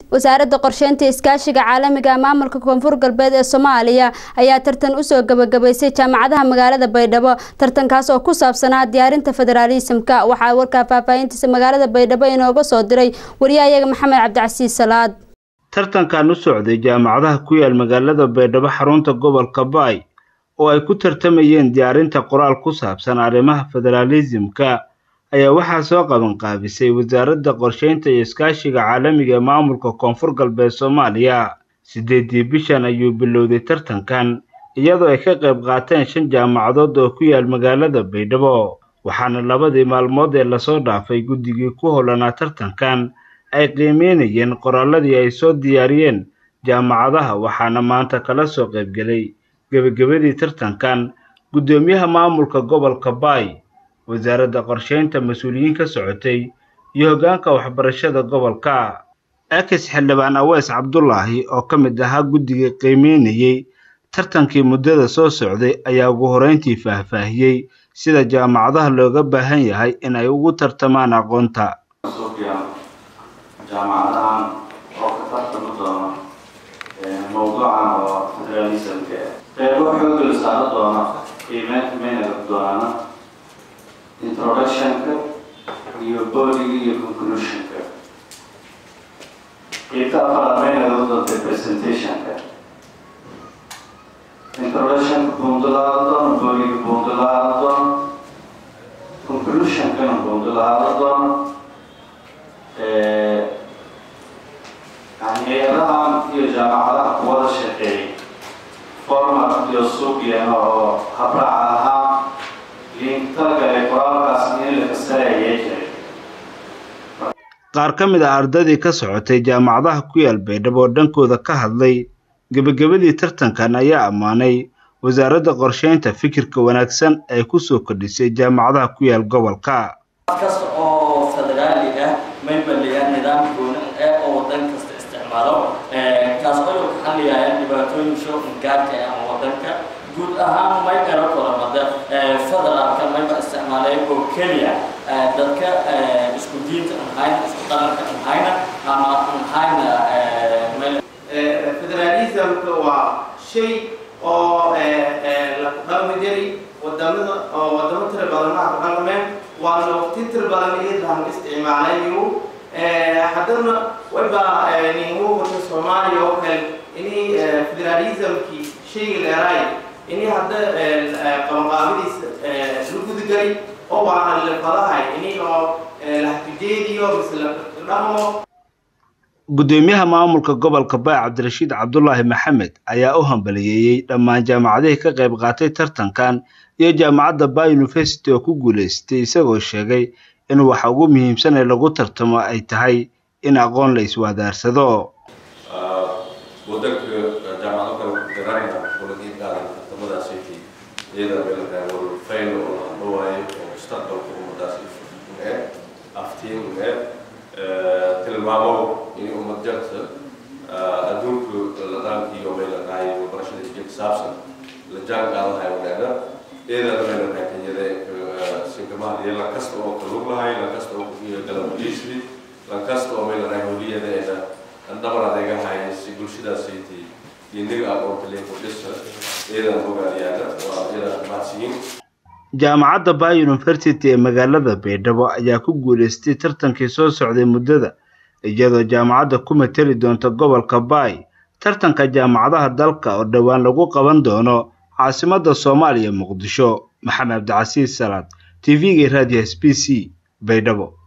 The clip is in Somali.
wasaaradda qorsheynta iskaashiga caalamiga maamulka koonfur galbeed ee soomaaliya ayaa tartan usoo gabagabaysay jaamacadaha magaalada baydhabo tartankaas oo ku saabsanaa diyaarinta federaalisimka waxaa warkaa faahfaahintiisa magaalada baydhabo inooga soo diray wariyahayaga maxamed cabdicasiis salaad tartankan u socday jaamacadaha ku yaal magaalada baydhabo xarunta gobolka baay oo ay ku tartamayeen diyaarinta qoraal ku saabsan arrimaha federaalisimka ayaa waxaa soo qaban qaabisay wasaaradda qorsheynta iyo iskaashiga caalamiga ee maamulka koonfur galbeed soomaaliya siddeedii bishan ayuu bilowday tartankan iyadoo ay ka qayb qaateen shan jaamacadood oo ku yaal magaalada baydhabo waxaana labadii maalmood ee lasoo dhaafay guddigii ku howlanaa tartankan ay qiimeynayeen qoraalladii ay soo diyaariyeen jaamacadaha waxaana maanta kala soo qaybgelay gebagabadii tartankan guddoomiyaha maamulka gobolka baay wasaaradda qorsheynta mas-uuliyiin ka socotay iyo hoggaanka waxbarashada gobolka akis xildhibaan aweys cabdulaahi oo ka mid ahaa guddiga qiimeynayey tartankii muddada soo socday ayaa ugu horeyntii faahfaahiyey sida jaamacadaha looga baahan yahay in ay ugu tartamaan aqoonta jaamacadahan oo ka tartami doona mawduucan oo federalismka qeybo xooga la saaro doona qiimeynta mayna doonana introductionka iyo bodiga iyo conclusionka qeybta afaraad mayna doonta presentationka introductionka buundalaada doona bodiga buundalaada doona conclusionkana buundalaada doona hay-adahan iyo jaamacadaha kuwada shaqeeyay format iyo suuqyana oo habraaca ahaa linktalgale qoraalkaas in la kasaayay jiray qaar ka mid ah ardadii ka socotay jaamacadaha ku yaal baydhabo oo dhankooda ka hadlay gebagabadii tartankan ayaa ammaanay wasaaradda qorsheynta fikirka wanaagsan ay ku soo kordhisay jaamacadaha ku yaal gobolka kasta oo federaali ah may baliyaa nidaam gooni ee oo wadan kasta isticmaalo kaas oo ka xaliyaya dhibaatooyin shooqin gaarka ah ama wadanka guud ahaan may ero kolamada federaalka mayba isticmaalay oo keliya dadka isku diinta aan hayna isku dhaqanka aan hayna ama aan hayna federalismka waa shay oo la dhaqmi jiray wadamada oo wadamo tira badanaha ku dhaqmeen waana waqti tira badan iyadaan isticmaalayo haddana wayba ningu wata soomaaliya oo kale inay federalismkii shayga leeraay inay hadda qabanqaabadiisa la gudagelay oo waana lefadahay inay oo lahtijeediyo mise la dhaqmo guddoomiyaha maamulka gobolka baay cabdirashiid cabdulaahi maxamed ayaa u hambaliyeeyey dhammaan jaamacadihii ka qayb qaatay tartankan iyo jaamacadda bay university oo ku guulaystay isagoo sheegay in waxa ugu muhiimsan ee lagu tartamo ay tahay in aqoon la iswaadaarsado wadanka jaamacado kale ku garanayna walagiin qaadan tartamadaasaytii iyada meelkaa walfayn oo la hadhawaayo oo mustaqbalka ummadaas ee aftiin ee tilmaamo in ummad jarta adduunka ladaankiiyo meelakahay waxbarashada jilka saabsan la jaan qaadahay wanaagna iyadana meelakahay kenyada sinkamaha lankasta oo kalug lahay lankasta oo galabaliisri lankasta oo meelakahay holiyadeeda dhabar adeegahay si bulshadaasaytii iniga aqoonta leekudhisa iyadana ogaaliyaana waa iyada mahadsiyin jaamacadda bay university ee magaalada baydhabo ayaa ku guulaystay tartankii soo socday muddada iyadoo jaamacadda ku mateli doonta gobolka baay tartanka jaamacadaha dalka oo dhowaan lagu qaban doono caasimadda soomaaliya muqdisho maxamed cabdicasiis salaad t v-ga raadiyo s b c baydhabo